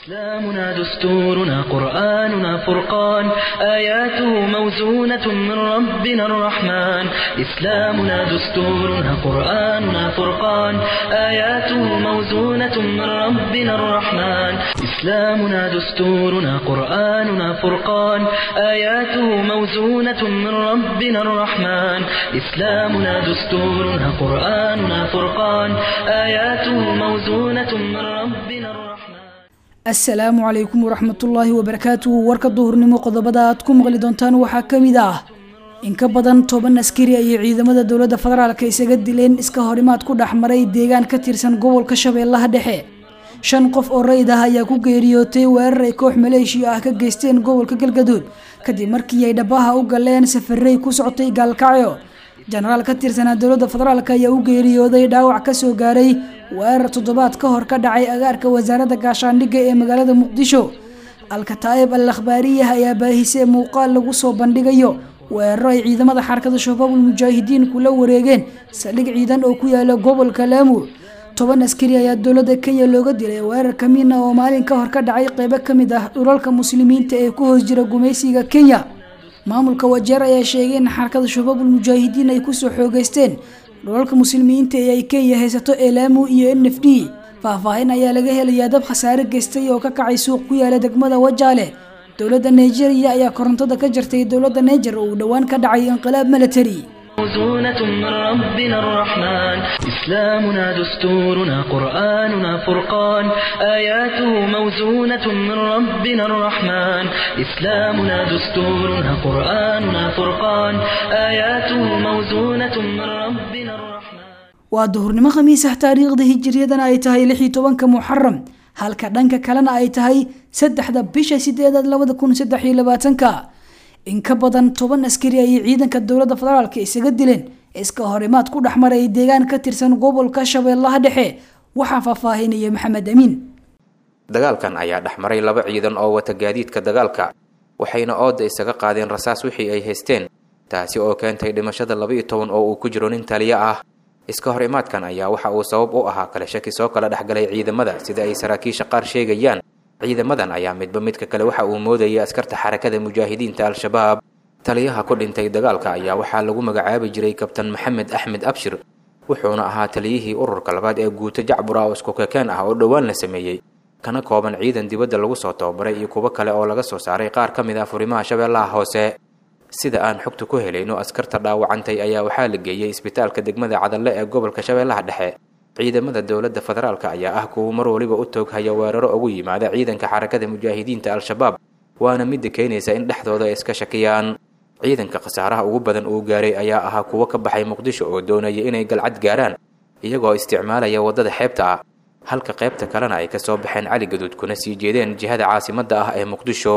إسلامنا دستورنا قرآننا فرقان آياته موزونة من ربنا الرحمن إسلامنا دستورنا قرآننا فرقان آياته موزونة من ربنا الرحمن إسلامنا دستورنا قرآننا فرقان آياته موزونة من ربنا الرحمن إسلامنا دستورنا قرآننا فرقان آياته موزونة من ربنا الرحمن assalaamu calaykum waraxmatullaahi wabarakaatuhu warka duhurnimo qodobada aad ku maqli doontaan waxaa ka mid ah in ka badan toban askari ayay ciidamada dowladda federaalka isaga dileen iska horimaad ku dhex maray deegaan ka tirsan gobolka shabeellaha dhexe shan qof oo rayid ah ayaa ku geeriyootay weerar ay koox maleeshiya ah ka geysteen gobolka galgaduud kadib markii ay dhabaha u galeen safarey ku socotay gaalkacyo jenaraal ka tirsanaa dowladda federaalk ayaa u geeriyooday dhaawac kasoo gaaray weerar toddobaad ka hor ka dhacay agaarka wasaaradda gaashaandhigga ee magaalada muqdisho alkataa'ib al akhbaariyah ayaa baahisee muuqaal lagu soo bandhigayo weeraro ay ciidamada xarakada shabaabul mujaahidiin kula wareegeen saldhig ciidan oo ku yaala gobolka laamu toban askari ayaa dowladda kenya looga dilay weerar kamiina oo maalin ka hor ka dhacay qeybo ka mid ah dhulalka muslimiinta ee ku hoos jira gumaysiga kenya maamulka wajeer ayaa sheegay in xarakada shabaabul mujaahidiin ay kusoo xoogeysteen dhulalka muslimiinta ee ay kenya haysato ee laamu iyo n f d faahfaahin ayaa laga helayaa dab khasaare geystay oo ka kacay suuq ku yaala degmada wajaale dowladda nigeria ayaa korontada ka jartay dowladda niger oo uu dhowaan ka dhacay inqilaab military موزونة من ربنا الرحمن إسلامنا دستورنا قرآننا فرقان آياته موزونة من ربنا الرحمن إسلامنا دستورنا قرآننا فرقان آياته موزونة من ربنا الرحمن waa duhurnimo khamiis ah taariikhda hijiriyadana ay tahay lix iyo tobanka muxaram halka dhanka kalena ay tahay saddexda bisha sideedaad labada kun saddex iyo labaatanka in ka badan toban askari ayay ciidanka dowladda federaalka isaga dileen iska horimaad ku dhex maray deegaan ka tirsan gobolka shabeellaha dhexe waxaa faahfaahinaya maxamed amiin dagaalkan ayaa dhex maray laba ciidan oo wata gaadiidka dagaalka waxayna ooda isaga qaadeen rasaas wixii ay haysteen taasi oo keentay dhimashada laba iyo toban oo uu ku jiro nin taliyo ah iska hor imaadkan ayaa waxa uu sabab u ahaa kale shaki soo kala dhexgalay ciidamada sida ay saraakiisha qaar sheegayaan ciidamadan ayaa midba midka kale waxa uu moodayay askarta xarakada mujaahidiinta al-shabaab taliyaha ku dhintay dagaalka ayaa waxaa lagu magacaabi jiray kabtan maxamed axmed abshir wuxuuna ahaa taliyihii ururka labaad ee guuto jacbura oo iskukakeen ah oo dhowaan la sameeyey kana kooban ciidan dibadda lagu soo tababaray iyo kuwo kale oo laga soo saaray qaar ka mid ah furimaha shabeellaha hoose sida aan xogta ku helayno askarta dhaawacantay ayaa waxaa la geeyey isbitaalka degmada cadalle ee gobolka shabeellaha dhexe ciidamada dowladda federaalka ayaa ah kuwa mar waliba u tooghaya weeraro ugu yimaada ciidanka xarakada mujaahidiinta al-shabaab waana midda keenaysa in dhexdooda ay iska shakiyaan ciidanka khasaaraha ugu badan uu gaaray ayaa ahaa kuwo ka baxay muqdisho oo doonaya inay galcad gaaraan iyagoo isticmaalaya waddada xeebta ah halka qaybta kalena ay kasoo baxeen cali gaduud kuna sii jeedeen jihada caasimadda ah ee muqdisho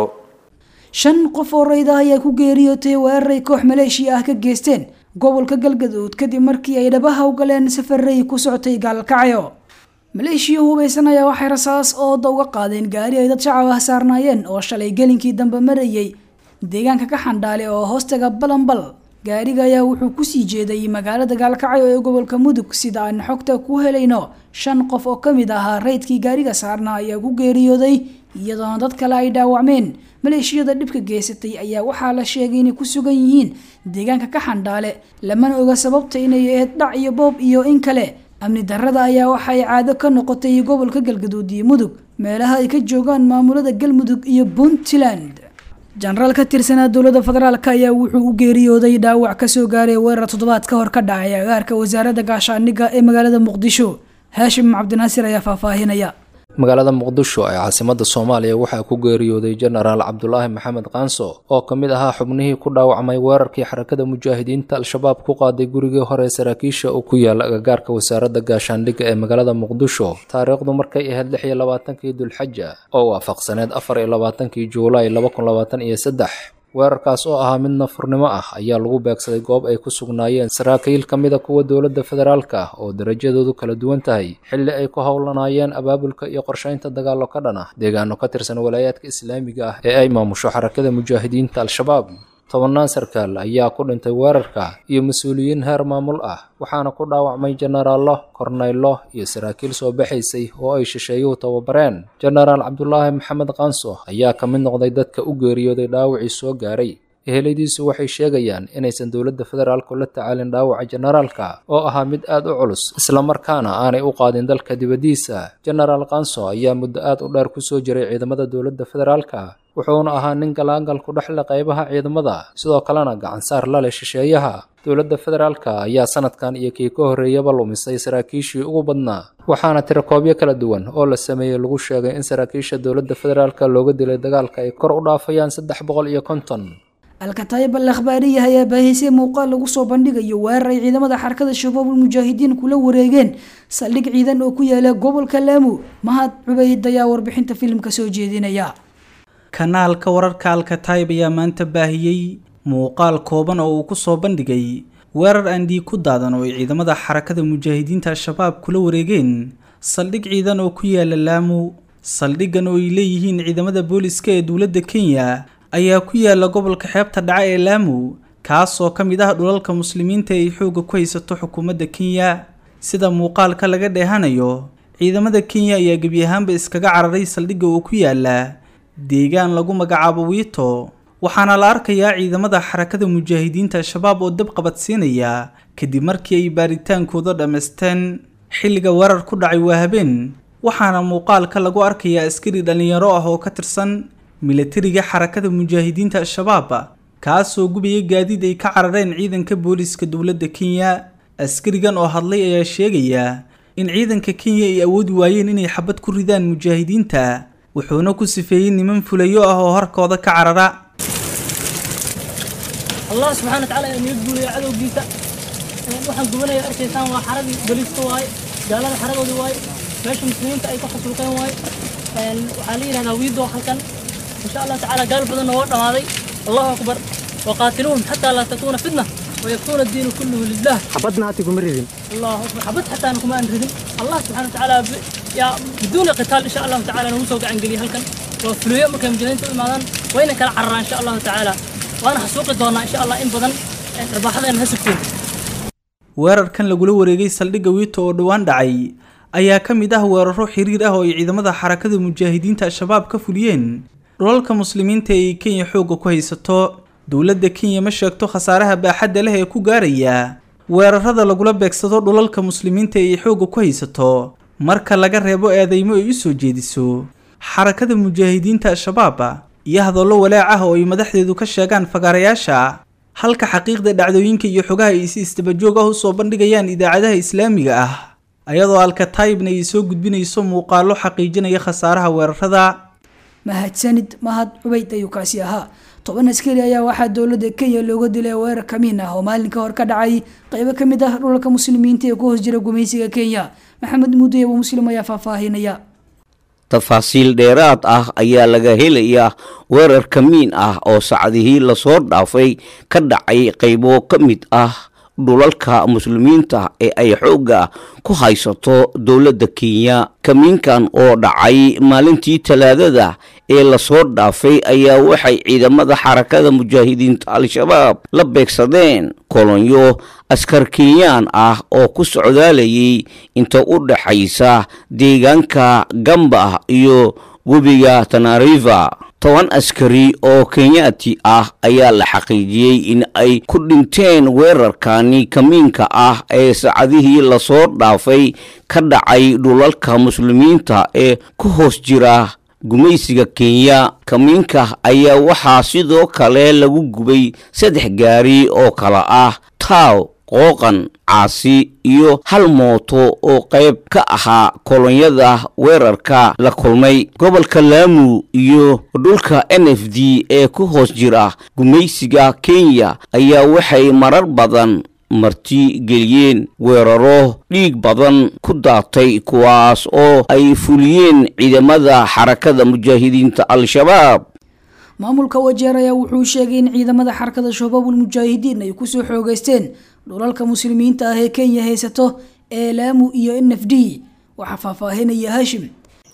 shan qof oo rayd ah ayaa ku geeriyootay weeraray koox maleeshiya ah ka geysteen gobolka galgaduud kadib markii ay dhabaha u galeen safarey ku socotay gaalkacyo maleeshiya hubaysan ayaa waxay rasaas ooda uga qaadeen gaari ay dad shacab ah saarnaayeen oo shalay gelinkii dambe marayay deegaanka ka xandhaale oo hoostaga balanbal gaariga ayaa wuxuu kusii jeeday magaalada gaalkacyo ee gobolka mudug sida aan xogta ku helayno shan qof oo kamid ahaa raydkii gaariga saarnaa ayaa ku geeriyooday iyadoona dad kale ay dhaawacmeen maleeshiyada dhibka geysatay ayaa waxaa la sheegay inay ku sugan yihiin deegaanka ka xandhaale lamana oga sababta inay ahayd dhac iyo boob iyo in kale amni darrada ayaa waxay caado ka noqotay gobolka galgaduud iyo mudug meelaha ay ka joogaan maamulada galmudug iyo puntland jenaraal ka tirsanaa dowladda federaalk ayaa wuxuu u geeriyooday dhaawac kasoo gaaray weerar toddobaad ka hor ka dhacay agaarka wasaaradda gaashaandhigga ee magaalada muqdisho haashim cabdinaasir ayaa faahfaahinaya magaalada muqdisho ee caasimada soomaaliya waxaa ku geeriyooday jenaraal cabdulaahi maxamed kaanso oo ka mid ahaa xubnihii ku dhaawacmay weerarkii xarakada mujaahidiinta al-shabaab ku qaaday gurigii hore saraakiisha uu ku yaala agagaarka wasaaradda gaashaandhigga ee magaalada muqdisho taariikhdu markay ahayd lix iyo labaatankii dulxaja oo waafaqsaneed afar iyo labaatankii juulaay laba kun labaatan iyo saddex weerarkaas oo ahaa mid nafurnimo ah ayaa lagu beegsaday goob ay ku sugnaayeen saraakiil ka mida kuwa dowladda federaalka ah oo darajadoodu kala duwan tahay xilli ay ku howlanaayeen abaabulka iyo qorshaynta dagaallo ka dhan ah deegaano ka tirsan walaayaadka islaamiga ah ee ay maamusho xarakada mujaahidiinta al-shabaab tobannaan sarkaal ayaa ku dhintay weerarka iyo mas-uuliyiin heer maamul ah waxaana ku dhaawacmay jenaraallo kornaylo iyo saraakiil soo baxaysay oo ay shisheeyuhu tababareen jenaraal cabdulaahi maxamed kaanso ayaa ka mid noqday dadka u geeriyooday dhaawacii soo gaaray eheladiisu waxay sheegayaan inaysan dowladda federaalku la tacaalin dhaawaca jenaraalka oo ahaa mid aad u culus islamarkaana aanay u qaadin dalka dibaddiisa jenaraal kanso ayaa muddo aad u dheer kusoo jiray ciidamada dowladda federaalka wuxuuna ahaa nin galaangal ku dhexle qaybaha ciidamada sidoo kalena gacansaar la leh shisheeyaha dowladda federaalka ayaa sanadkan iyo kii ka horreeyaba lumisay saraakiishii ugu badnaa waxaana tirakoobyo kala duwan oo la sameeyey lagu sheegay in saraakiisha dowladda federaalka looga dilay dagaalka ay kor u dhaafayaan saddex boqol iyo konton alkataayib al akhbaariya ayaa baahisay muuqaal lagu soo bandhigayo weerar ay ciidamada xarakada shabaabul mujaahidiin kula wareegeen saldhig ciidan oo ku yaala gobolka laamo mahad cubayd ayaa warbixinta filimka soo jeedinaya kanaalka wararka alkataayib ayaa maanta baahiyey muuqaal kooban oo uu ku soo bandhigay weerar aan dhiig ku daadan oo ay ciidamada xarakada mujaahidiinta al-shabaab kula wareegeen saldhig ciidan oo ku yaala laamo saldhiggan oo ay leeyihiin ciidamada booliska ee dowladda kenya ayaa ku yaala gobolka xeebta dhaca ee laamo kaasoo ka mid ah dhulalka muslimiinta ay xoogga ku haysato xukuumadda kenya sida muuqaalka laga dheehanayo ciidamada kenya ayaa gebi ahaanba iskaga cararay saldhigga oo ku yaala deegaan lagu magacaabo wiito waxaana la arkayaa ciidamada xarakada mujaahidiinta al-shabaab oo dab qabadsiinaya kadib markii ay baaritaankooda dhammaysteen xilliga weerar ku dhacay waa habeen waxaana muuqaalka lagu arkayaa askari dhallinyaro ah oo ka tirsan milatariga xarakada mujaahidiinta al-shabaab kaasoo gubaya gaadiid ay ka carareen ciidanka booliska dowladda kenya askarigan oo hadlay ayaa sheegaya in ciidanka kenya ay awoodi waayeen inay xabad ku ridaan mujaahidiinta wuxuuna ku sifeeyey niman fulayo ah oo harkooda ka carara allah subxana wa tacala inaga guulaya cadowgiisa waxaan gubanaya arkaysaan waa xaradii boliiska waaye gaalada xaradoodii waaye meesha muslimiinta ay ka xasuuqeen waaye waxaa la yidhahdaa wiido halkan insha allah tacaala gaal badanna waa dhamaaday allahu akbar waqaatiluhum xataa laa takuuna fitna ويكون الدين كله لله حبتنا هاتي كم ريدين الله اكبر حبت حتى انا كمان ردم الله سبحانه وتعالى ب... يا بدون قتال ان شاء الله تعالى نوسو عن قلي هلكن وفلويا مكان مجانين تمادان وين كلا عرى ان شاء الله تعالى وانا حسوقي دونا ان شاء الله ان بدن رباحدين هسكتين weerarkan lagula wareegay saldhigga wiito oo dhowaan dhacay ayaa ka mid ah weeraro xiriir ah oo ay ciidamada xarakada mujaahidiinta al-shabaab ka fuliyeen dhulalka muslimiinta ee ay kenya xoogga ku haysato dowladda kenya ma sheegto khasaaraha baaxadda leh ee ku gaaraya weerarada lagula beegsado dhulalka muslimiinta ee ay xoogga ku haysato marka laga reebo eedeymo ay u soo jeediso xarakada mujaahidiinta al-shabaab iyo hadallo walaac ah oo ay madaxdeedu ka sheegaan fagaarayaasha halka xaqiiqda dhacdooyinka iyo xogaha ay si isdabajoog ah usoo bandhigayaan idaacadaha islaamiga ah ayadoo alkataybna ay soo gudbinayso muuqaallo xaqiijinaya khasaaraha weerarada mahadsanid mahad cubayd ayuu kaasi ahaa toban askari ayaa waxaa dowladda kenya looga dilay weerar kamiin ah oo maalinka hor ka dhacay qeybo ka mid ah dhulalka muslimiinta ee ku hoos jira gumaysiga kenya maxamed muuday abu muslim ayaa faahfaahinaya tafaasiil dheeraad ah ayaa laga helayaa weerar kamiin ah oo sacdihii lasoo dhaafay ka dhacay qaybo ka mid ah dhulalka muslimiinta ee ay xoogga ku haysato dowladda kenya kamiinkan oo dhacay maalintii talaadada ee lasoo dhaafay ayaa waxay ciidamada xarakada mujaahidiinta al-shabaab la beegsadeen kolonyo askar kenyaan ah oo ku socdaalayay inta u dhaxaysa deegaanka gamba iyo webiga tanariva toban askari oo kenyaati ah ayaa la xaqiijiyey in ay ku dhinteen weerarkani kamiinka ah ee saacadihii lasoo dhaafay ka dhacay dhulalka muslimiinta ee ku hoos jira gumaysiga kenya kamiinka ayaa waxaa sidoo kale lagu gubay saddex gaari oo kale ah taaw qooqan caasi iyo hal mooto oo qayb ka ahaa kolonyada weerarka la kulmay gobolka laamu iyo dhulka n f d ee ku hoos jira gumaysiga kenya ayaa waxay marar badan marti geliyeen weeraro dhiig badan ku daatay kuwaas oo ay fuliyeen ciidamada xarakada mujaahidiinta al-shabaab maamulka wajeer ayaa wuxuu sheegay in ciidamada xarakada shabaabul mujaahidiin ay kusoo xoogeysteen dhulalka muslimiinta ah ee kenya haysato ee laamu iyo n f d waxaa faahfaahinaya hashim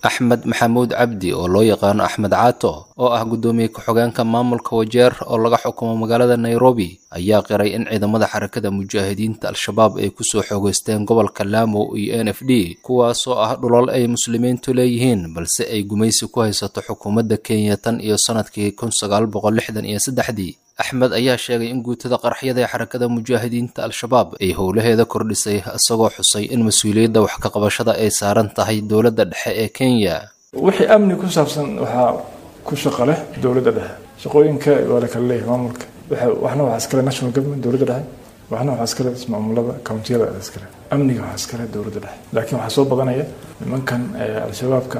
axmed maxamuud cabdi oo loo yaqaano axmed caato oo ah guddoomiye ku-xogeenka maamulka wajeer oo laga xukumo magaalada nairobi ayaa qiray in ciidamada xarakada mujaahidiinta al-shabaab ay kusoo xoogeysteen gobolka laamo iyo n f d kuwaasoo ah dhulal ay muslimiintu leeyihiin balse ay gumaysi ku haysato xukuumadda kenya tan iyo sanadkii kun sagaal boqol lixdan iyo saddexdii axmed ayaa sheegay in guutada qaraxyada ee xarakada mujaahidiinta al-shabaab ay howlaheeda kordhisay isagoo xusay in mas-uuliyadda wax ka qabashada ay saaran tahay dowladda dhexe ee kenya wixii amni ku saabsan waxaa ku shaqo leh dowladda dhexe shaqooyinka waa la kala leeyahay maamulka waxna waxaa iskale national government dowladda dhexe waxna waxaa iskale ismaamulada countiyada iskale amniga waxaa iskale dowladda dhexe laakiin waxaa soo badanaya nimankan al-shabaabka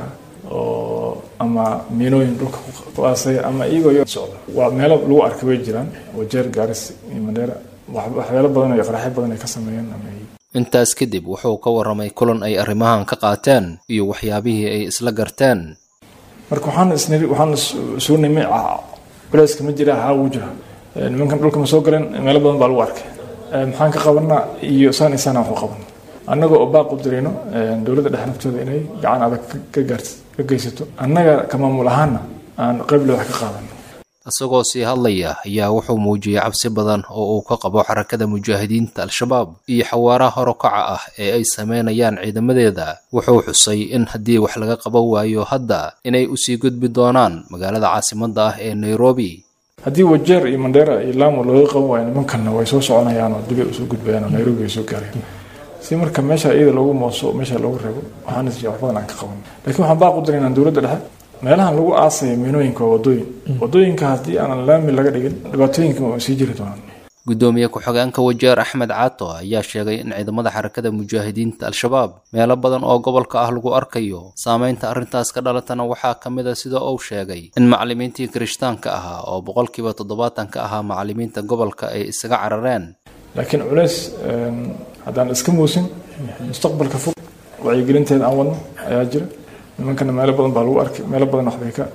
oo ama miinooyin dhulka ku aasaya ama iyagoo yo socda waa meelo lagu arkay way jiraan wajeer gaaris iyo mandheera waxyaalo badan iyo qaraxyo badan ay ka sameeyeen ama intaas kadib wuxuu ka warramay kulan ay arrimahan ka qaateen iyo waxyaabihii ay isla garteen marka waxaan isniri waxaan suu nimi culeyska ma jira haa wuu jira nimankan dhulka ma soo galeen meelo badan baa lagu arkay maxaan ka qabanaa iyo saan isaan waxu qabana annaga oo baaq u dirayno dowladda dhexe naftooda inay gacan adag ka gaars ka geysato annaga ka maamul ahaana aan qayble wax ka qaadano isagoo sii hadlaya ayaa wuxuu muujiyey cabsi badan oo uu ka qabo xarakada mujaahidiinta al-shabaab iyo xawaaraha horokaca ah ee ay sameynayaan ciidamadeeda wuxuu xusay in haddii wax laga qaban waayo hadda inay usii gudbi doonaan magaalada caasimadda ah ee nairobi haddii wajeer iyo mandheera iyo laamo looga qaban waayo nimankanna way soo soconayaan oo dibay usoo gudbayaan oo nairobi ay soo gaareen si marka meesha iyada loogu mooso meesha loogu reebo waxaan is wax badan aan ka qaban laakiin waxaan baaq u diraynaa dowladda dhexe meelahan lagu aasaya miinooyinka waa wadooyin wadooyinka haddii aanan laami laga dhigin dhibaatooyinka waa sii jiri doonaan guddoomiye ku-xogeenka wajeer axmed caato ayaa sheegay in ciidamada xarakada mujaahidiinta al-shabaab meelo badan oo gobolka ah lagu arkayo saameynta arrintaas ka dhalatana waxaa ka mid a sida uu sheegay in macallimiintii kirishtaanka ahaa oo boqolkiiba toddobaatan ka ahaa macallimiinta gobolka ay isaga carareen laakiin culeys haddaan iska muusin mustaqbalka fog wacyigelinteeda aan wadno ayaa jira nimankana meelo badan baa lagu arkay meelo badan waxbay ka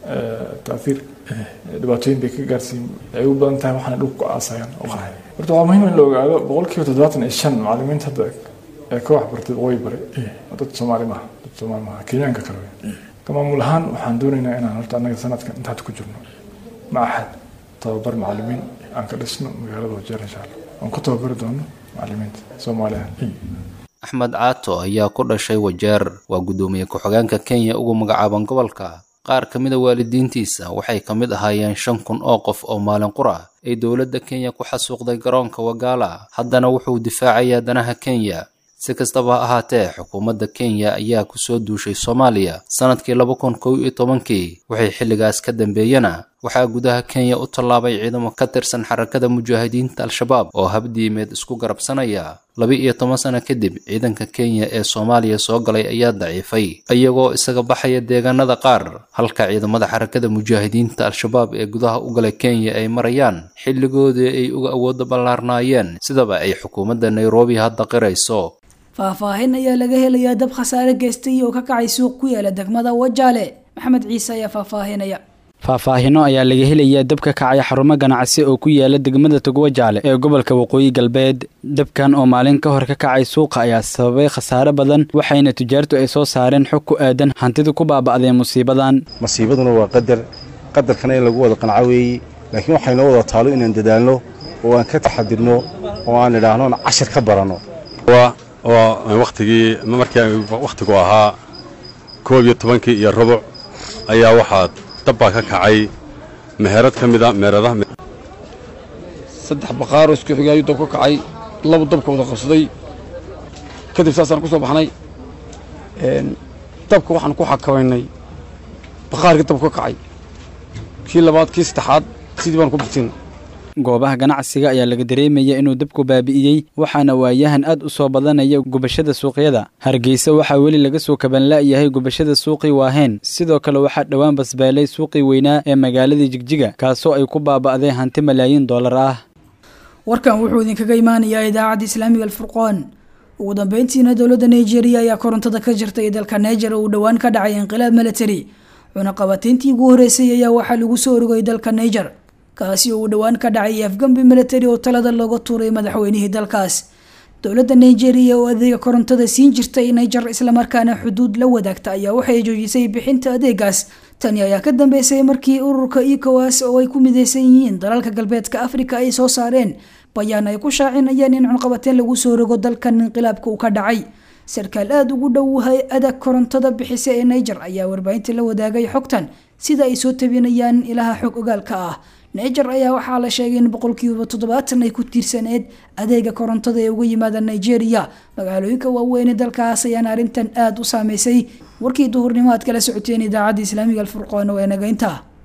taaiir dhibaatooyin bay ka gaarsiin ay u badan tahay waxaana dhulka ku aasayaan oo qahay horta waa muhiim in la ogaado boqolkiiba toddobaatan iyo shan macallimiinta hadda ee ka waxbartay waqooyi bare dad soomaali maaha dad soomaali maaha kenyaanka kale wey ka maamul ahaan waxaan doonaynaa inaan horta annaga sanadkan inta hadda ku jirno maaxad tababar macallimiin aan ka dhisno magaalada wajeer insha allah aan ku tababari doono macallimiinta soomaaliya axmed caato ayaa ku dhashay wajeer waa guddoomiye ku-xogeenka kenya ugu magacaaban gobolka qaar ka mid a waalidiintiisa waxay ka mid ahaayeen shan kun oo qof oo maalin qura ay dowladda kenya ku xasuuqday garoonka wagaala haddana wuxuu difaacayaa danaha kenya si kastaba ha ahaatee xukuumadda kenya ayaa kusoo duushay soomaaliya sannadkii laba kun kow iyo tobankii waxay xilligaas ka dambeeyena waxaa gudaha kenya u tallaabay ciidamo ka tirsan xarakada mujaahidiinta al-shabaab oo habdiimeed isku garabsanaya laba iyo toban sano kadib ciidanka kenya ee soomaaliya soo galay ayaa daciifay iyagoo isaga baxaya deegaanada qaar halka ciidamada xarakada mujaahidiinta al-shabaab ee gudaha u galay kenya ay marayaan xilligoodii ay uga awooda ballaarnaayeen sidaba ay xukuumadda nairobi hadda qirayso faahfaahin ayaa laga helayaa dab khasaare geystay oo ka kacay suuq ku yaala degmada wajaale maxamed ciise ayaa faahfaahinaya faahfaahino ayaa laga helayaa dab ka kacay xarumo ganacsi oo ku yaala degmada togwajaale ee gobolka waqooyi galbeed dabkan oo maalin ka hor ka kacay suuqa ayaa sababay khasaare badan waxayna tujaartu ay soo saareen xog ku aadan hantida ku baaba'deen musiibadan masiibaduna waa qadar qadarkana in lagu wada qanco weeye laakiin waxaynoo wada taalo inaan dadaalno oo aan ka taxadirno oo aan idhaahno aan cashar ka baranno oo wakhtigii markii wakhtigu ahaa koob iyo tobankii iyo rubuc ayaa waxaa dabbaa ka kacay meherad ka mida meheradaha saddex baqaaroo isku xigay ayuu dab ka kacay labu dabka wada qabsaday kadib saasaan ku soo baxnay dabka waxaan ku xakabaynay baqaarkii dab ka kacay kii labaad kii saddexaad sidii baan ku bixsin goobaha ganacsiga ayaa laga dareemaya inuu dabku baabi'iyey waxaana waayahan aad u soo badanaya gubashada suuqyada hargeysa waxaa weli laga soo kabanla'yahay gubashada suuqii waaheen sidoo kale waxaa dhowaan basbeelay suuqii weynaa ee magaaladii jigjiga kaasoo ay ku baaba'deen hanti malaayiin dollar ah warkan wuxuu idinkaga imaanayaa idaacadda islaamiga alfurqoon ugu dambeyntiina dowladda nigeria ayaa korontada ka jirtay dalka niger oo uu dhowaan ka dhacay inqilaab military cunaqabatayntii ugu horeysay ayaa waxaa lagu soo orogay dalka niger kaasi oo uu dhowaan ka dhacay afgambi military oo talada looga tuuray madaxweynihii dalkaas dowladda nigeria oo adeega korontada siin jirtay niger islamarkaana xuduud la wadaagta ayaa waxay joojisay bixinta adeegaas tani ayaa ka dambeysay markii ururka ecowas oo ay ku mideysan yihiin dalalka galbeedka afrika ay soo saareen bayaan ay ku shaacinayeen in cunqabateen lagu soo rogo dalkan inqilaabka uu ka dhacay sarkaal aada ugu dhow hay-ada korontada bixisa ee niger ayaa warbaahinta la wadaagay xogtan sida ay soo tabinayaan ilaha xog ogaalka ah niger ayaa waxaa la sheegay in boqolkiiba toddobaatan ay ku tiirsaneed adeega korontada ee uga yimaada nigeria magaalooyinka waaweyn dalkaas ayaana arrintan aada u saameysay warkii duhurnimo aad kala socoteen idaacadda islaamiga alfurqoon oo ee nagaynta